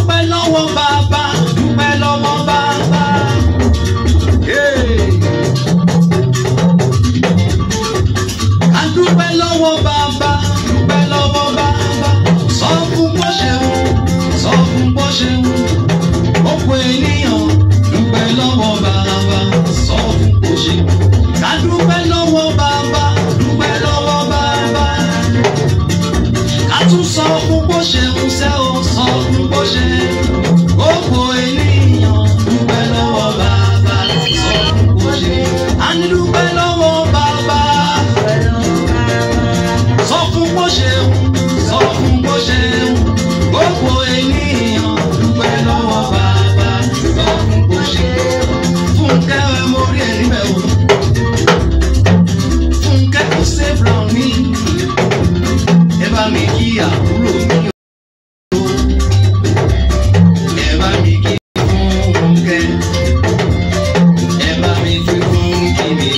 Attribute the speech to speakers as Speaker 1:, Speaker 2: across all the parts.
Speaker 1: dúpẹ́ lọ́wọ́ bàbá dúpẹ́ lọ́wọ́ bàbá. Hey. a dúpẹ́ lọ́wọ́ bàbá dúpẹ́ lọ́wọ́ bàbá sọ fún bó ṣe wù sọ fún bó ṣe wù gbogbo ènìyàn dúpẹ́ lọ́wọ́ bàbá sọ fún bó ṣe wù ká dúpẹ́ lọ́wọ́ bàbá dúpẹ́ lọ́wọ́ bàbá ká tún sọ fún bó ṣe wù sẹ́ o sọ fún bó ṣe wù gbogbo ènìyàn dúpẹ́ lọ́wọ́ bàbá sọ fún bó ṣe wù a ní dúpẹ́ lọ́wọ́ bàbá sọ fún bó ṣe ń sọ fún bó ṣe ń gbogbo ènìyàn dúpẹ́ lọ́wọ́ bàbá sọ fún bó ṣe ń fúnkẹ́ ẹ mo rí ẹ níbẹ̀ o fúnkẹ́ kò ṣe brown ní ẹ bá mi kí àbúrò mi o ẹ bá mi kí fúnkẹ́ ẹ bá mi kí fúnkẹ́ mi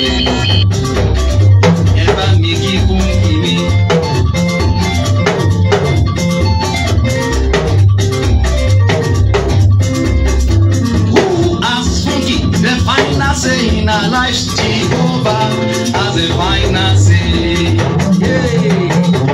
Speaker 1: ẹ bá mi kí fúnkẹ́ mi. Who has funky the final say in our lives? Jehovah has the final say. Yay.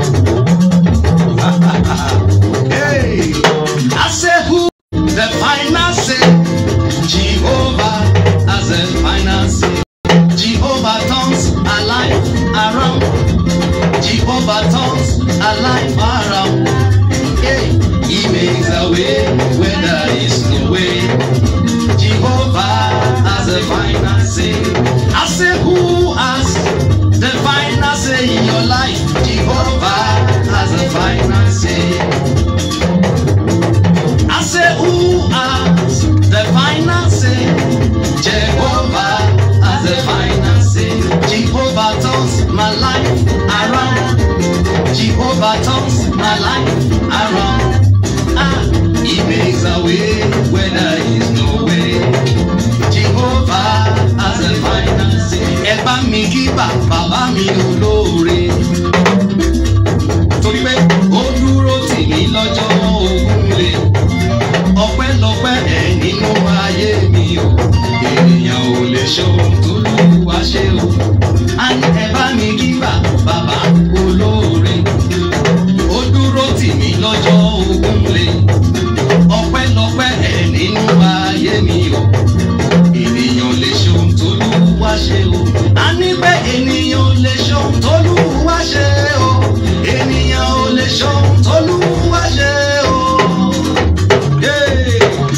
Speaker 1: hey. I say who the final say? Jehovah has the final say. Jehovah turns our life around. Jehovah turns our life around. Hey. He makes a way where there is no way. Jehovah has the final say. I say, who has the final say in your life? Jehovah has the final say. I say, who has the final say? Jehovah has the final say. Jehovah turns my life around. Jehovah turns my life around. Ah, he makes a way where there is no way. Jehovah has a final say. Ẹ bá mi kí bàbá mi olóore. Torí pé ó dúró tì mí lọ́jọ́ ogun le. Ọpẹ́lọpẹ́ ẹ̀ nínú ayé mi o. Ènìyàn ò lè ṣe ohun tó lùwà ṣe o. A ní ẹ bá mi kí bàbá olóore. Ó dúró tì mí lọ́jọ́ ogun le. Ọpẹ́lọpẹ́ ẹ̀ nínú ayé mi o ènìyàn lè ṣe ohun tó lùwà ṣe o. a ní pé ènìyàn lè ṣe ohun tó lùwà ṣe o. ènìyàn ò lè ṣe ohun tó lùwà ṣe o. Hey!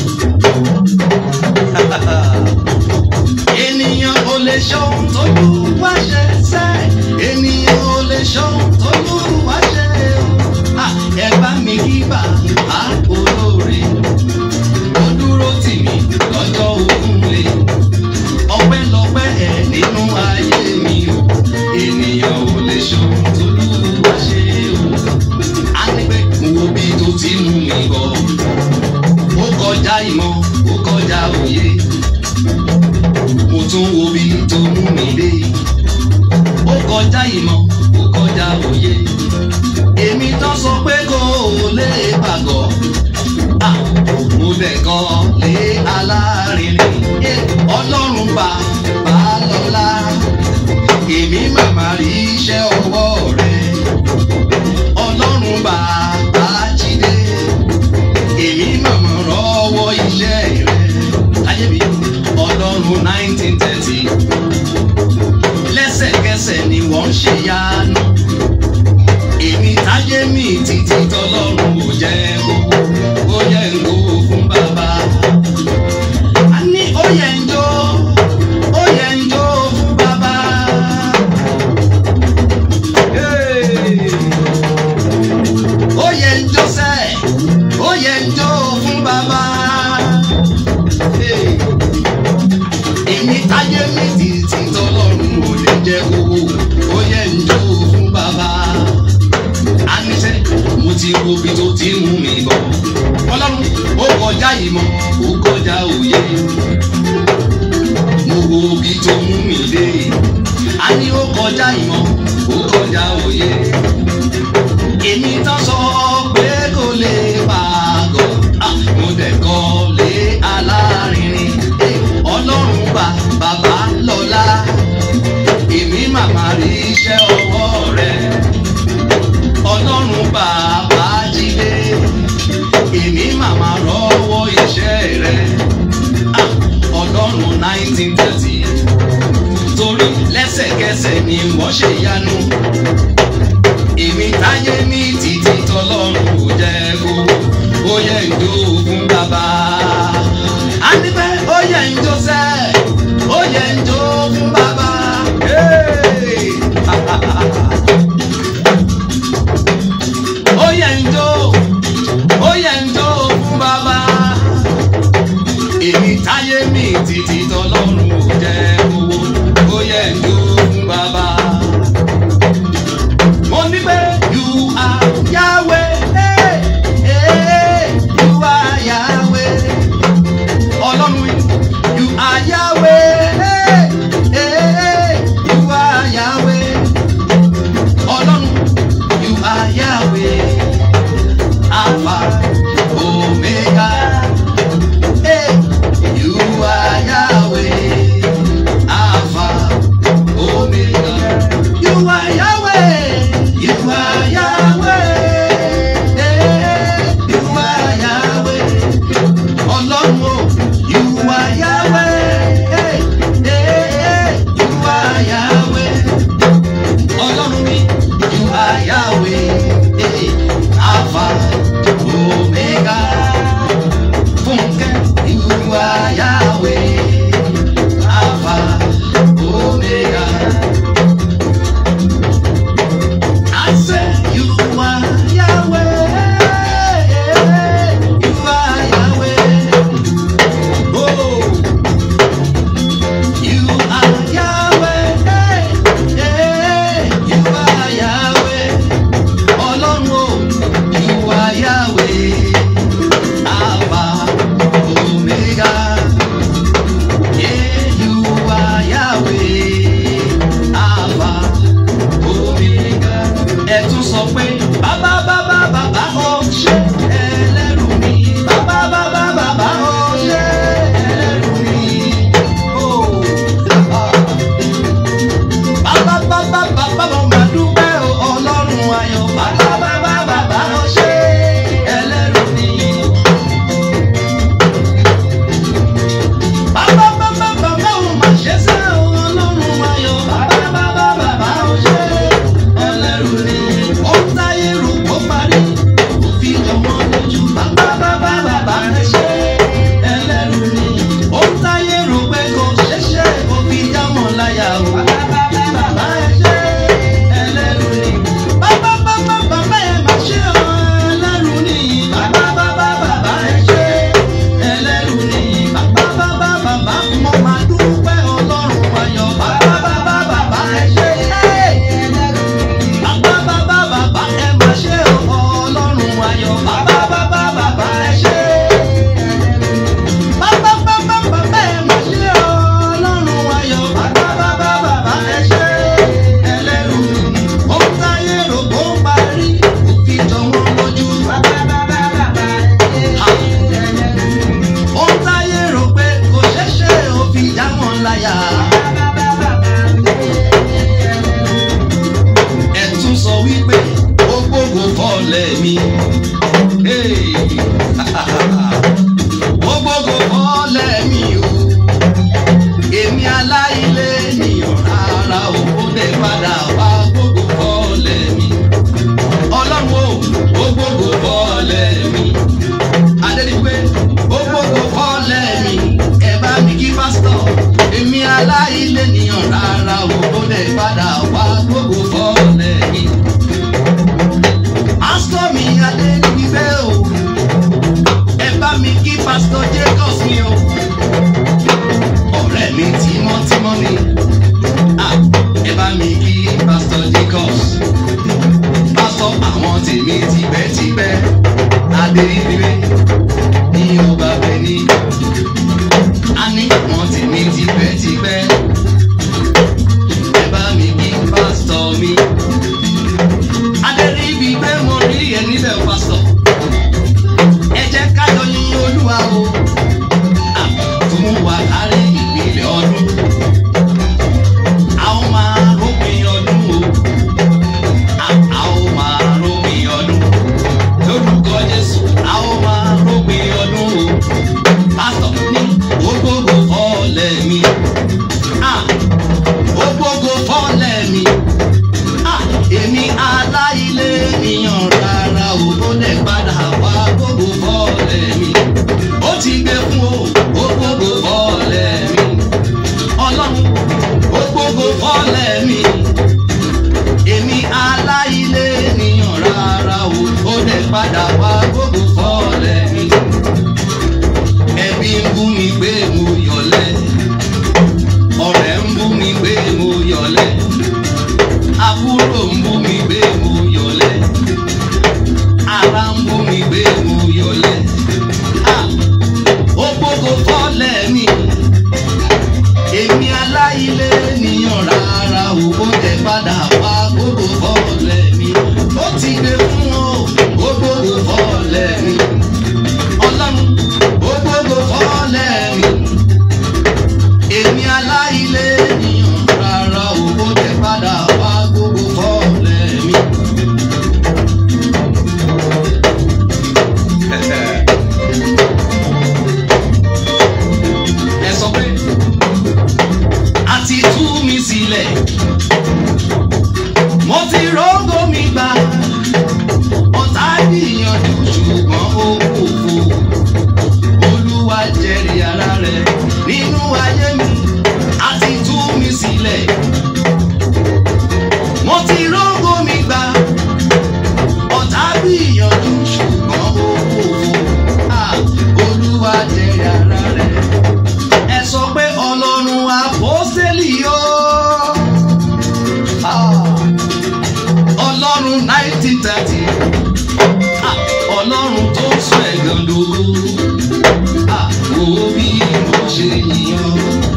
Speaker 1: ènìyàn ò lè ṣe ohun tó lùwà ṣe sẹ́. ènìyàn ò lè ṣe ohun tó lùwà ṣe o. Ah, ẹ bá mi kí bàbá olóore ó dúró tì mí lọ́jọ́ ogun le ọpẹ́lọpẹ́ ẹ̀ nínú ayé mi o ènìyàn ò lè ṣohun tó lùwà ṣe o á ní pé mo wo bí tó ti mú mi bọ̀ ó kọjá ìmọ̀ ó kọjá òye mo tún wo bí tó mú mi dé ó kọjá ìmọ̀ ó kọjá òye èmi tán sọ pé kò lè pàgọ́ Ah, mo dẹ̀ kan lé alárinrin Eh, ọlọ́run bá bá lọ́la èmi màmá rí iṣẹ́ ọwọ́ rẹ̀ ọlọ́run bá bá jíde èmi màmá rọ́wọ́ iṣẹ́ rẹ̀ láyé mi ọlọ́run nineteen thirty lẹ́sẹ̀kẹsẹ̀ ni wọ́n ń ṣe yánu èmi táyé mi títí tọlọ́run ò jẹ́ gbogbo ó yẹ ń kó fún bàbá. a ní ó yẹ ń jó ó yẹ ń jó fún bàbá. Hey! ó yẹ ń jó sẹ́ ó yẹ ń jó fún bàbá. Hey! èmi táyé mi títí tọlọ́run ò lè jẹ́ gbogbo ó yẹ ń jó fún bàbá àníṣe mo ti wo ibi tó ti mú mi bọ̀. ọlọ́run ó kọjá ìmọ̀ ó kọjá òye. mo wo ibi tó mú mi dé. a ní ó kọjá ìmọ̀ ó kọjá òye. èmi tán sọ pé kò lè pàgọ́. Ah, mo nineteen thirty torí lẹ́sẹ̀kẹsẹ̀ ni wọ́n ṣe yanu èmi táyé ní títí tọlọ́run kò jẹ́ kó ó yẹ ìjó fún bàbá. a ní pé ó yẹ ìjó sẹ́ ó yẹ ìjó fún bàbá. Hey! ó yẹ ìjó ó yẹ ìjó fún bàbá. èmi táyé ní títí tọlọ́run kò jẹ́ kó ó yẹ ìjó fún bàbá mo ní pé you are Yahweh hey, hey, you are Yahweh ọlọ́run wí you are Yahweh hey, hey, you are Yahweh ọlọ́run you are Yahweh Alpha Omega hey, you are Yahweh Alpha Omega. You are Yahweh. You are Yahweh. Eh, You are Yahweh. Ọlọ́run o. You are Yahweh. Eh, eh, You are Yahweh. Ọlọ́run mi. You are Yahweh. Eh, Alpha Omega. Fúnkẹ́. You are Yahweh. Alpha Omega. I say you are Yahweh. You are Yahweh. Oh, you are Yahweh. You are Yahweh. Ọlọ́run o, you are Yahweh. Alpha, Omega. Yeah, you are Yahweh. Alpha, Omega. Ẹ tún sọ pé bàbá bàbá bàbá ó ṣe ẹlẹ́rù mi. Bàbá bàbá bàbá ó ṣe ẹlẹ́rù mi. Oh, ah. Bàbá bàbá bàbá mo máa dúpẹ́ o, Ọlọ́run ayọ̀. Bàbá bàbá bàbá ó ṣe ẹlẹ́rù mi. Bàbá bàbá bàbá ò mà ṣe sẹ́ o, Ọlọ́run ayọ̀. Bàbá bàbá bàbá ò ṣe ẹlẹ́rù ni. Ó ń táyé rò ó parí, ó fi jọmọ́ lójú. Bàbá bàbá bàbá ẹ ṣe ẹlẹ́rù ni. Ó ń táyé rò pé kò ṣeéṣe, ó fi jámọ̀ láyà o. Bàbá bàbá ẹ ṣe ẹlẹ́rù ni. Bàbá bàbá bàbá ẹ mà ṣe o, ẹlẹ́rù ni. Bàbá bàbá bàbá ẹ ṣe ẹlẹ́rù ni. Bàbá bàbá bàbá mo máa dúpẹ́ Ọlọ́run ayọ̀. Bàbá bàbá bàbá ẹ ṣe Bàbá bàbá bàbá ẹ mà ṣe o, Ọlọ́run ayọ̀. Bàbá bàbá bàbá ẹ ṣe. Bàbá bàbá bàbá ẹ mà ṣe o, Ọlọ́run ayọ̀. Bàbá bàbá bàbá ẹ ṣe ẹlẹ́rù ni. Ó ń táyé rò ó parí, ó fi jọ wọ́n lójú. Bàbá bàbá bàbá ẹ ṣe ó ń táyé rò pé kò ṣeéṣe ó fi já wọn láyà. ẹ tún sọ wípé ó gbógo fọ́ọ̀lẹ̀ mi. Hey. ó gbógo fọ́ọ̀lẹ̀ mi o. èmi aláìlé ènìyàn rárá o ó dé padà wá gbógo fọ́ọ̀lẹ̀ mi. ọlọ́run o ó gbógo fọ́ọ̀lẹ̀ mi adédìpé ó gbogbo fọ́lẹ̀ mi ẹ bá mi kí pásítọ̀ èmi aláìlé nìyàn rárá o ó lè padà wá gbogbo fọ́lẹ̀ mi. pásítọ̀ mi adédìpé o ẹ bá mi kí pásítọ̀ jacobs mi o ọ̀rẹ́ mi tímọ́tímọ́ mi Ah, ẹ bá mi kí pásítọ̀ jacobs pásítọ̀ àwọn tèmi tipẹ́tipẹ́ adédìpé ní ọba bẹni a ní àwọn tèmi tipẹ́tipẹ́ ẹ bá mi kí pásítọ̀ mi adéríbi pé mo rí ẹ níbẹ̀ pásítọ̀ ẹ jẹ́ ká jọ yìn olúwa o Ah, tó mú wa kárí ìpínlẹ̀ ọdún a ó máa rópin ọdún o Ah, a ó máa rópin ọdún lórúkọ jésù a ó padà wá gbogbo fọ́ọ̀lẹ̀ mi. Ẹbí ń bú mi pé mo yọ̀lẹ̀. Ọ̀rẹ́ ń bú mi pé mo yọ̀lẹ̀. Àbúrò ń bú mi pé mo yọ̀lẹ̀. Ará ń bú mi pé mo yọ̀lẹ̀. Ah! Ó gbogbo fọ́ọ̀lẹ̀ mi. Èmi aláìlé ènìyàn rárá o, ó tẹ padà wá gbogbo fọ́ọ̀lẹ̀ mi. Ó ti gbé fún o, ó gbogbo fọ́ọ̀lẹ̀ mi. Ọlọ́run, ó gbogbo fọ́ọ̀lẹ̀ mi. Èmi aláìlé ènìyàn rárá o, ó tẹ padà wá gbogbo fọ́ọ̀lẹ̀ mi. Ẹ sọ pé a ti tú mi sílẹ̀. Mo ti rógó mi gbà. Ọ̀tá gbìyànjú ṣùgbọ́n ó kòkó. Olúwa jẹ́rìí ara rẹ̀ nínú ayé mi. A ti tú mi sílẹ̀. Mo ti rógó mi gbà. Ọ̀tá gbìyànjú ṣùgbọ́n ó kòkó. Ah, Olúwa jẹ́rìí ara rẹ̀ ẹ sọ pé ọlọ́run àpọ́sẹ́lì yó. ọlọ́run nineteen thirty ọlọ́run tó sọ ẹ̀gàn dòwó wo bí mo ṣe yíyan.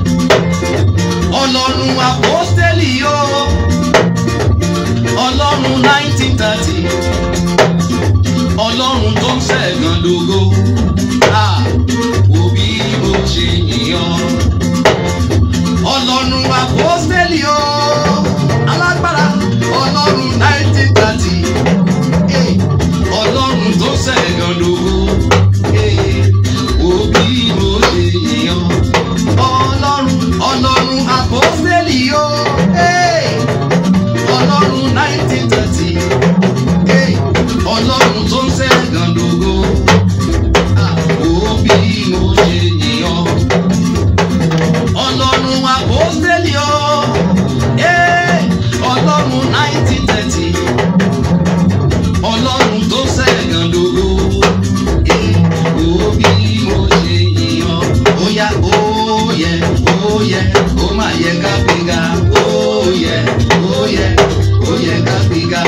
Speaker 1: ọlọ́run àpọ́sẹ́lì yó. ọlọ́run nineteen thirty ọlọ́run tó sọ ẹ̀gàn dòwó wo bí mo ṣe yíyan. ọlọ́run àpọ́sẹ́lì yó. alágbára ọlọ́run nineteen thirty ọlọ́run tó ṣẹ̀gàn lówó wo bí mo ṣe yíyan. ọlọ́run ọlọ́run àpọ́sẹ́lì yó. ọlọ́run nineteen thirty ọlọ́run tó ṣẹ̀gàn lówó wo bí mo ṣe yíyan. ọlọ́run àpọ́sẹ́lì yó. ọlọ́run nineteen thirty ọlọ́run tó ṣẹ̀gàn lówó wo bí mo ṣe yíyan. ó yá ó yẹ ó yẹ ó má yẹ ká gbéga ó yẹ ó yẹ ó yẹ ká gbéga.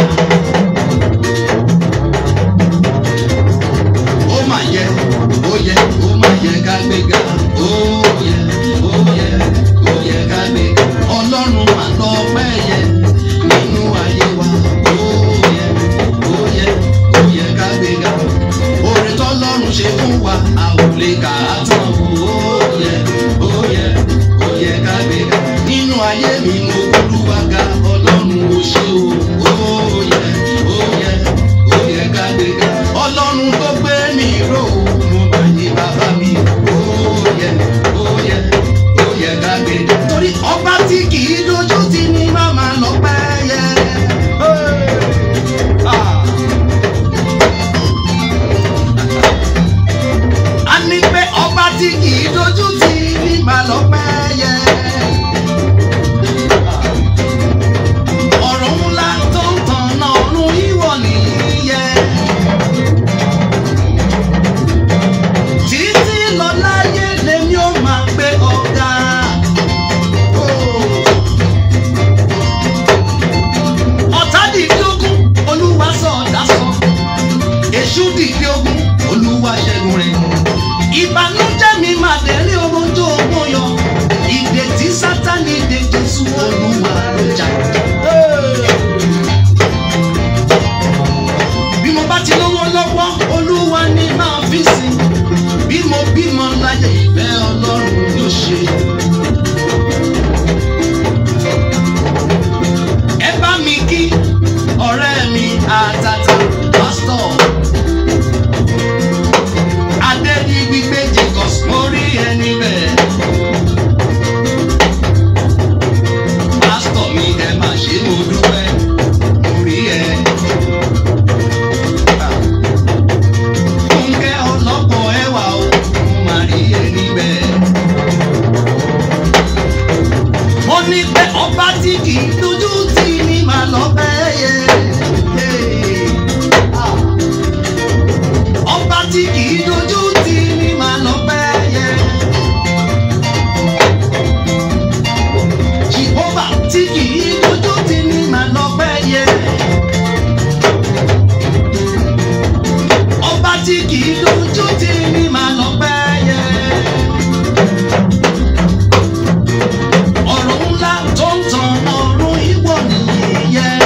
Speaker 1: ó mà yẹ ó yẹ ó mà yẹ ká gbéga ó yẹ ó yẹ ó yẹ ká gbéga. ọlọ́run mà lọ pẹ́ yẹ nínú ayé wa ó yẹ ó yẹ ó yẹ ká gbéga. orin tọ́lọ́run ṣe fún wa a ò lè kà á tán ó yẹ ó yẹ ó yẹ ká gbéga. nínú ayé mi mo gbólúwa ga ọlọ́run ò ṣe o ó yẹ ó yẹ ó yẹ ká gbéga. ọlọ́run tó gbé mi ró mo máa yí bàbá mi ó yẹ ó yẹ ó yẹ ká gbéga. torí ọba tí kì í dojú ti ní màmá lọ́pẹ́ yẹ. Ah. a ní pé ọba tí kì í dojú ti ní màá lọ́pẹ́ yẹ. ọ̀rọ̀ ńlá tó ń tàn náà ọ̀run ìwọ nìyẹn. títí lọ láyé lèmi ó máa gbé ọ̀gá. ọ̀tá dìde ogun olúwa sọ ọ̀dà sọ. èṣù dìde ogun olúwa ṣẹ́gun rẹ̀. ìbànújẹ́ mi máa dẹ̀rí ohun tó mú yọ. ìdè tí sátani dè jésù olúwa ló jà. bí mo bá ti lówó lọ́wọ́ olúwa ni máa fi sìn. bí mo bímọ láyé ìfẹ́ ọlọ́run yóò ṣe. ẹ bá mi kí ọ̀rẹ́ mi àtàtà pásítọ̀. Adédìgbígbé Jacobs mo rí ẹni bẹ́ẹ̀. Pásítọ̀ mi ẹ máa ṣe mo dúpẹ́, mo rí ẹ. Fúnkẹ́ ọlọ́pọ̀ ẹwà o, mo máa rí ẹni bẹ́ẹ̀. ìdójú tì mí máa lọ pẹ́ yẹ. ọ̀rọ̀ ńlá tó ń tan ọ̀run ìwọ nìyẹn.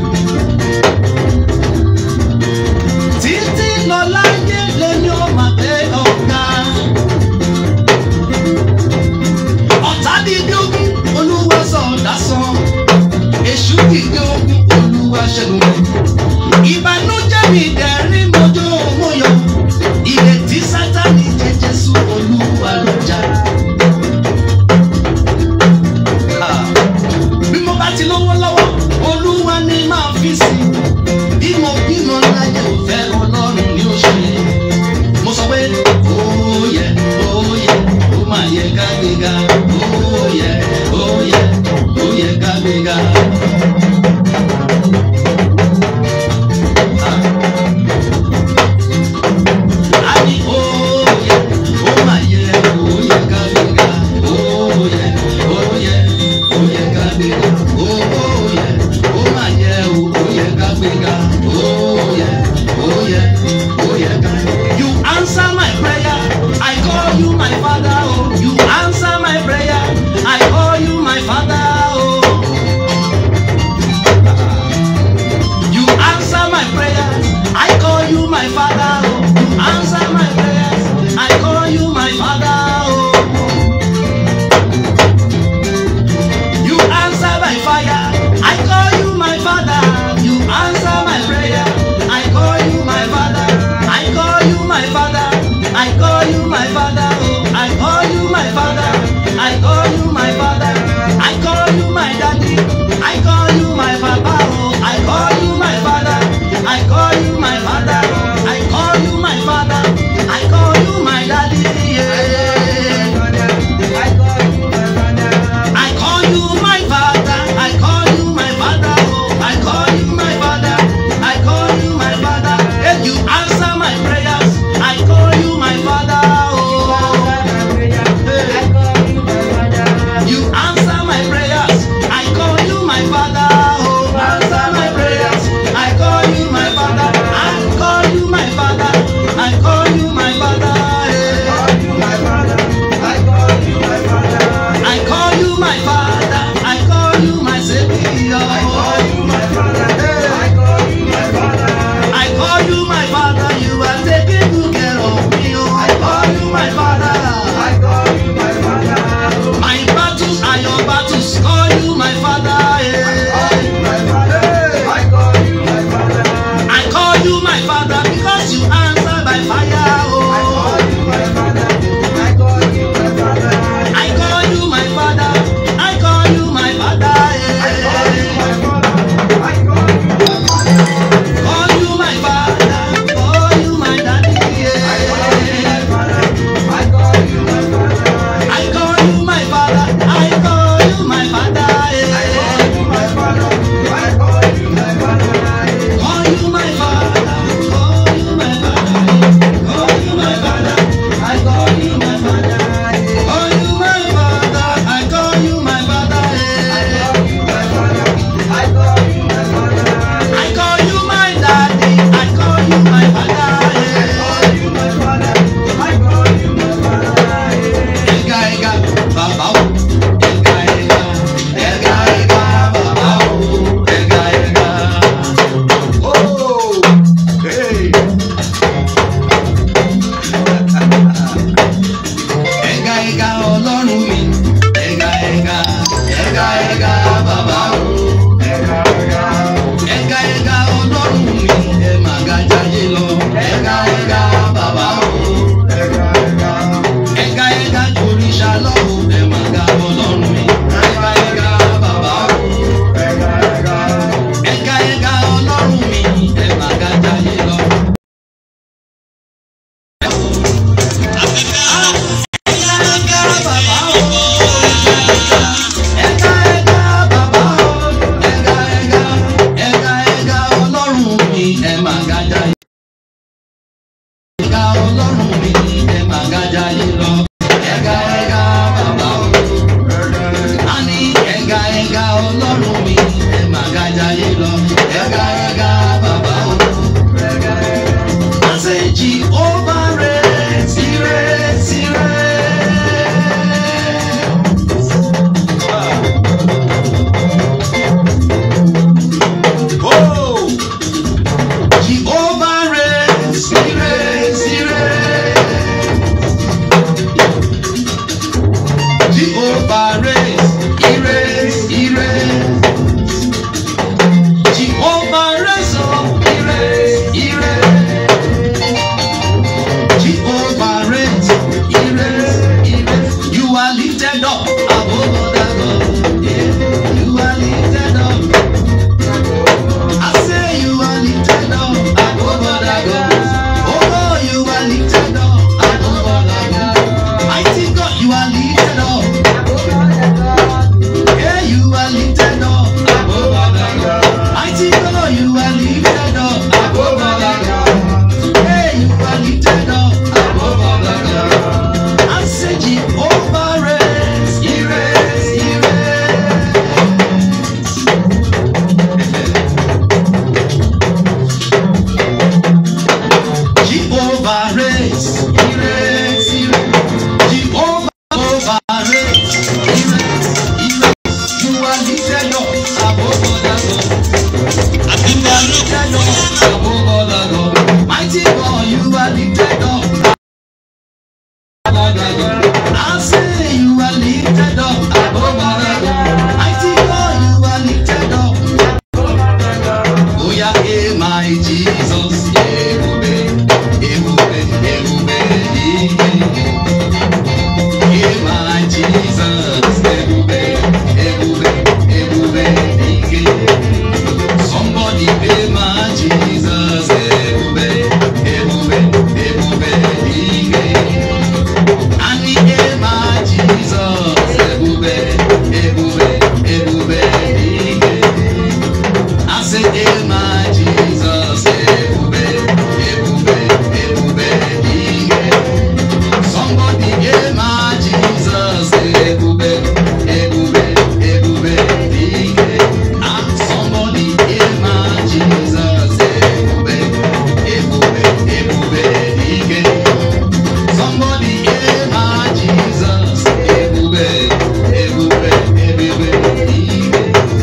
Speaker 1: títí lọ láyé lèmi ò máa gbé ọ̀gá. ọ̀tá dídí ogun olúwa sọ dásán. èṣù dídí ogun olúwa ṣẹ́gun rẹ̀. ìbànújẹ́ mi dẹ̀rín mọ́jọ́ mọ́yọ́. ìrètí sátani jẹ́ jésù olúwa ló jà. Ah bí mo bá ti lówó lọ́wọ́ olúwa ni máa fi sí bí mo bímọ láyé òfẹ́ ọlọ́run ni ó ṣe mo sọ pé óyẹ óyẹ ó máa yẹ ká gbéga óyẹ óyẹ ó yẹ ká gbéga. a ní óyẹ ó máa yẹ ó yẹ ká gbéga óyẹ óyẹ ó yẹ ká gbéga óyẹ ó máa yẹ ó yẹ ká gbéga óyẹ óyẹ ó yẹ ká. You answer my prayer, I call you my father. Oh, you answer my prayer, I call you my father. Oh. You answer my prayers, I call you my father. Oh. You answer my prayers, I call you my father. Oh. You answer by fire, I call you my father. You answer my prayer, I call you my father. I call you my father. I call you my father. Oh, I call you my father. I call you my father. I call you my daddy. I call you my papa. Oh, I call you my father. I call you my father. I call you my father. I call you my daddy. Yeah. I call you my father. I call you my father. Oh, I call you my father. I call you my father. If you answer my prayers, I call you my father. Oh, you answer my prayers. I call you my father. Oh, answer my prayers. I call you my father. I call you my father. I call you my father. Yeah. I call you my father. I call you my savior. I call you my father. I call you my father. You are taking good care of me. Oh, I call you my father. My battles are your battles. Call you my father. Yeah. I call you my father because you answer by fire. Oh, I call you my father. I call you my father. Yeah. Call you my father. Call you my daddy. Yeah. I call you my father. I call you my father. Yeah. Call you my father. Call you my father. Call you my father. I call you my father. Call you my father. I call you my father. Yeah. I call you my daddy. I call you my father. Yeah. Ega ega baba o. Ega ega. Ega ega baba o. Ega ega. Oh. Hey. Ẹ̀gà ẹ̀gà ọlọ́run mi. Ẹ̀gà ẹ̀gà ẹ̀gà ẹ̀gà bàbá o. Ẹ̀gà ẹ̀gà ọlọ́run mi. Ẹ máa ga jayé lọ. Ẹ̀gà ẹ̀gà bàbá o. Ẹ̀gà ẹ̀gà jòrìṣà lọ o. Ẹ máa ga ọlọ́run mi. Ẹ̀gà ẹ̀gà bàbá o. Ẹ̀gà ẹ̀gà ọlọ́run mi. Ẹ máa ga jayé lọ. Jehovah Jehovah reigns, he reigns, he reigns. Jehovah over reigns, he reigns, he reigns. You are lifted up above other gods. You are lifted up above other gods. Mighty God, you are lifted up above other gods. I say you are lifted up above other gods. Mighty God, you are lifted up Oh yeah, hey my Jesus, ebube, ebube, ebube, ike. Hey my Jesus, ebube, ebube, ebube, ike. Somebody pay my Jesus, ebube, ebube, ebube, ike. And he hey my Jesus, ebube, ebube, ebube, ike. I say, hey, my Jesus, ebube, ebube, ebube, ike. Somebody, hey, my Jesus, ebube, ebube, ebube, ike. Ah, somebody, hey, my Jesus, ebube, ebube, ebube, ike. Somebody, hey, my Jesus, ebube, ebube, ebube, ike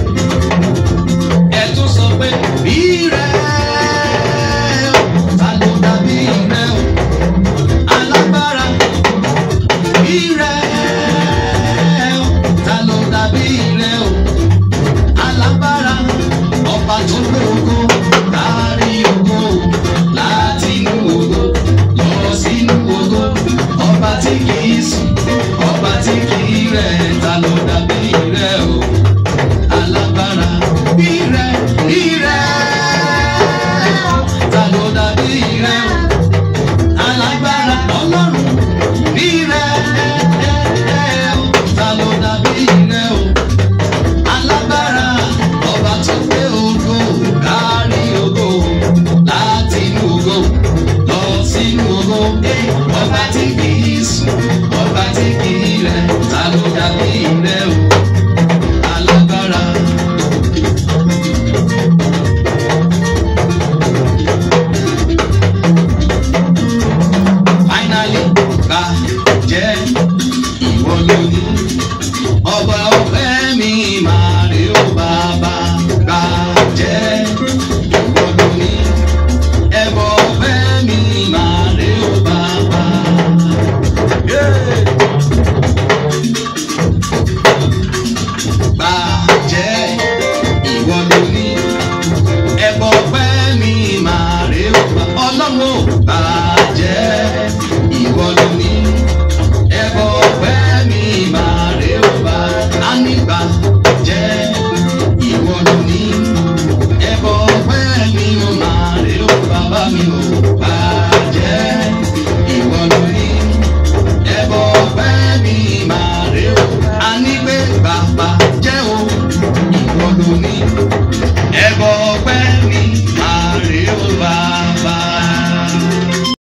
Speaker 1: ẹ tún sọ pé bí rẹ o ta ló dàbí rẹ o alágbára bí rẹ o ta ló dàbí rẹ o alágbára ọba tó gbé ògo kárí ògo láti inú ògo lọ sínú ògo ọba tí kìí sùn ọba tí kìí rẹ̀ ta ló dàbí rẹ o alágbára ire ire ta ló dàbí ire o alágbára ọlọ́run ire ta ló dàbí ire o alágbára ọba tó gbé ògo kárí ògo láti inú ògo lọ sínú ògo ọba tí kìí sùn ọba tí kìí rẹ̀ ta ló dàbí ire o alágbára. finally gbà jẹ́ ìwọ lóní. ọba ọpẹ́ mi máa rí ó bàbá gbà jẹ́ ìwọ lóní. ẹbọ ọpẹ́ mi máa rí ó bàbá. Yeah. Gbà jẹ́ ìwọ lóní. ẹbọ ọpẹ́ mi máa rí ó bàbá. ọlọ́run ò gbà